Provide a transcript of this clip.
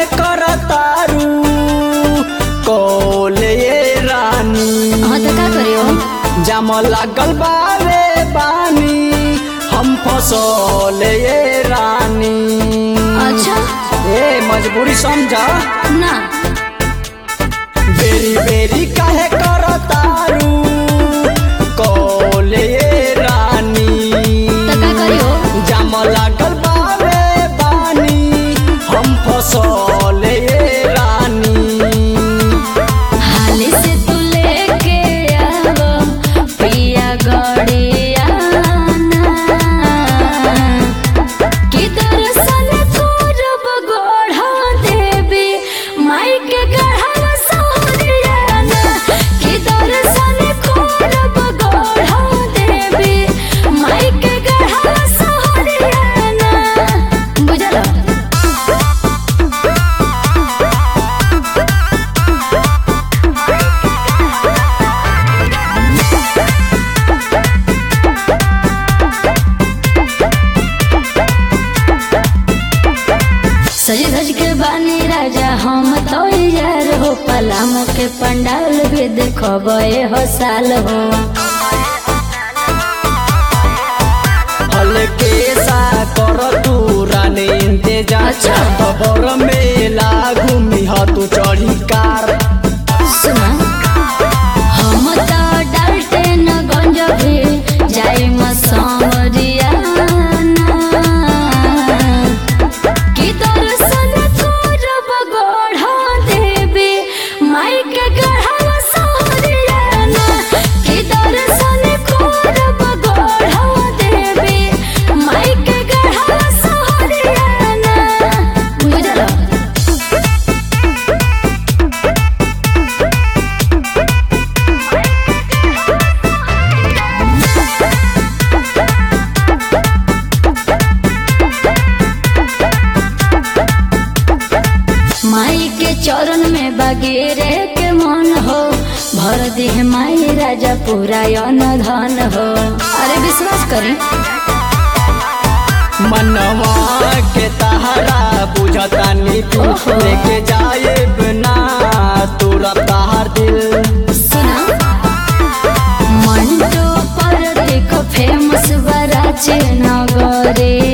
काहे करतारू कोले रानी हाँ तो का करियो जाम लागल बावे बानी हम फसले रानी अच्छा ए मजबूरी समझा ना बेरी बेरी काहे करतारू कोले रानी तो का करियो जाम लागल बावे बानी हम फसले रानी हाली से तू लेके आवो पिया गड़िया कि दर्शन करब गोढ़ा देवी माई के गढ़ा सोहरियाना कि दर्शन करब गोढ़ा देवी माई के गढ़ा सोहरियाना बुझलो सज धज के बानी राजा हम तो यार हो पलामो के पंडाल भी देखो गए हो साल हो हल्के सा कर तू रानी इंतजार अच्छा। खबर मेला घूमी ह तू चढ़ी कार सुना हम तो डालते न गंज भी जाई मसमरिया कि दर्शन करब गढ़ा देवी माई के गढ़ा सोहरियाना कि दर्शन करब गढ़ा देवी माई के गढ़ा सोहरियाना बुझलो माई के चरण में बगेरे के मन हो भर देह माई राजा पूरा यन धन हो अरे विश्वास करी मनवा के तहरा बुझतानी तू ओहो। लेके जाए बिना तुरंत तहार दिल सुना मंटो पर देखो फेमस बराचे नगरे